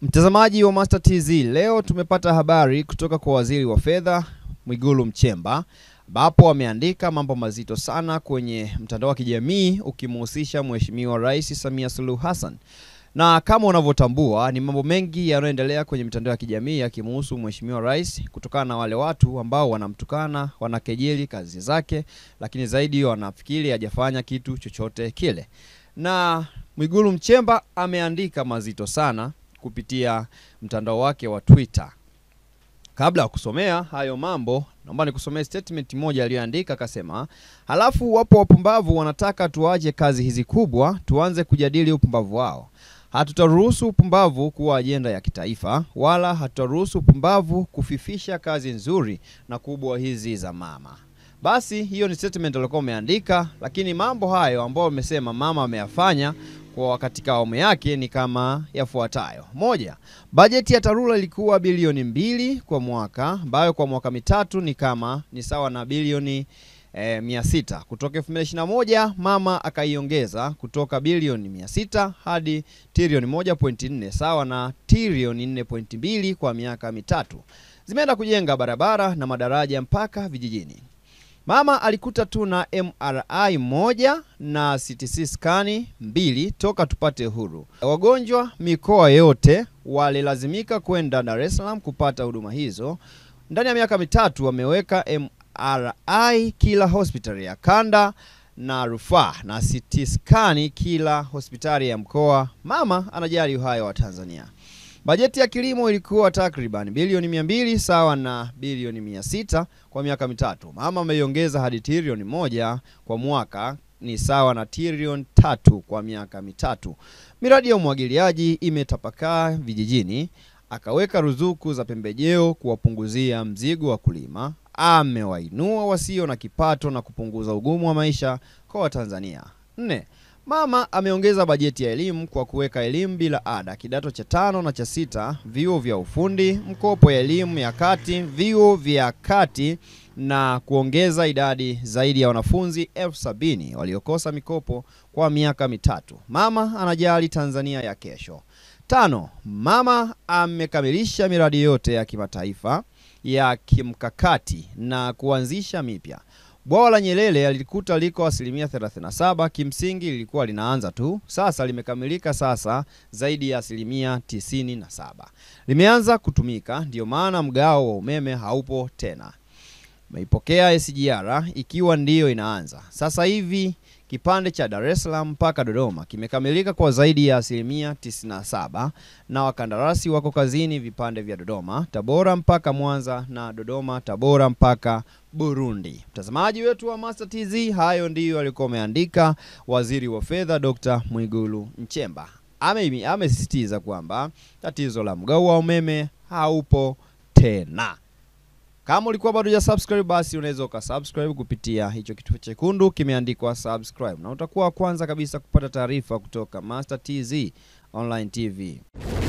Mtazamaji wa Master TZ, leo tumepata habari kutoka kwa Waziri wa Fedha Mwigulu Nchemba ambapo ameandika mambo mazito sana kwenye mtandao wa kijamii ukimhusisha Mheshimiwa Rais Samia Suluhu Hassan. Na kama unavyotambua ni mambo mengi yanayoendelea kwenye mitandao ya kijamii yakimhusu Mheshimiwa Rais kutokana na wale watu ambao wanamtukana, wanakejeli kazi zake, lakini zaidi wanafikiri hajafanya kitu chochote kile. Na Mwigulu Nchemba ameandika mazito sana kupitia mtandao wake wa Twitter. Kabla ya kusomea hayo mambo, naomba nikusomee statement moja aliyoandika. Akasema, halafu wapo wapumbavu wanataka tuache kazi hizi kubwa, tuanze kujadili upumbavu wao. Hatutaruhusu upumbavu kuwa ajenda ya kitaifa, wala hatutaruhusu upumbavu kufifisha kazi nzuri na kubwa hizi za mama. Basi hiyo ni statement alikuwa umeandika, lakini mambo hayo ambayo amesema mama ameyafanya kwa katika awamu yake ni kama yafuatayo. Moja, bajeti ya TARURA ilikuwa bilioni mbili kwa mwaka, ambayo kwa mwaka mitatu ni kama ni sawa na bilioni eh, mia sita. Kutoka 2021 mama akaiongeza kutoka bilioni mia sita hadi trilioni 1.4 sawa na trilioni 4.2 kwa miaka mitatu. Zimeenda kujenga barabara na madaraja mpaka vijijini. Mama alikuta tu na MRI moja na CT skani mbili toka tupate uhuru. Wagonjwa mikoa yote walilazimika kwenda Dar es Salaam kupata huduma hizo. Ndani ya miaka mitatu wameweka MRI kila hospitali ya kanda na rufaa na CT skani kila hospitali ya mkoa. Mama anajali uhai wa Tanzania. Bajeti ya kilimo ilikuwa takriban bilioni mia mbili sawa na bilioni mia sita kwa miaka mitatu. Mama ameiongeza hadi trilioni moja kwa mwaka ni sawa na trilioni tatu kwa miaka mitatu. Miradi ya umwagiliaji imetapakaa vijijini, akaweka ruzuku za pembejeo kuwapunguzia mzigo wa kulima. Amewainua wasio na kipato na kupunguza ugumu wa maisha kwa Watanzania. Nne, Mama ameongeza bajeti ya elimu kwa kuweka elimu bila ada kidato cha tano na cha sita, vyuo vya ufundi, mkopo ya elimu ya kati, vyuo vya kati na kuongeza idadi zaidi ya wanafunzi elfu sabini waliokosa mikopo kwa miaka mitatu. Mama anajali Tanzania ya kesho. Tano, mama amekamilisha miradi yote ya kimataifa ya kimkakati na kuanzisha mipya. Bwawa la Nyerere alikuta liko asilimia 37, kimsingi lilikuwa linaanza tu, sasa limekamilika, sasa zaidi ya asilimia 97 limeanza kutumika, ndiyo maana mgao wa umeme haupo tena. Meipokea SGR ikiwa ndiyo inaanza sasa hivi. Kipande cha Dar es Salaam mpaka Dodoma kimekamilika kwa zaidi ya asilimia 97 na wakandarasi wako kazini vipande vya Dodoma, Tabora mpaka Mwanza na Dodoma, Tabora mpaka Burundi. Mtazamaji wetu wa Master TZ, hayo ndiyo alikuwa ameandika Waziri wa Fedha Dr. Mwigulu Nchemba. Ame amesisitiza kwamba tatizo la mgao wa umeme haupo tena. Kama ulikuwa bado ya subscribe basi unaweza ukasubscribe kupitia hicho kitufe chekundu kimeandikwa subscribe, na utakuwa wa kwanza kabisa kupata taarifa kutoka Master TZ Online TV.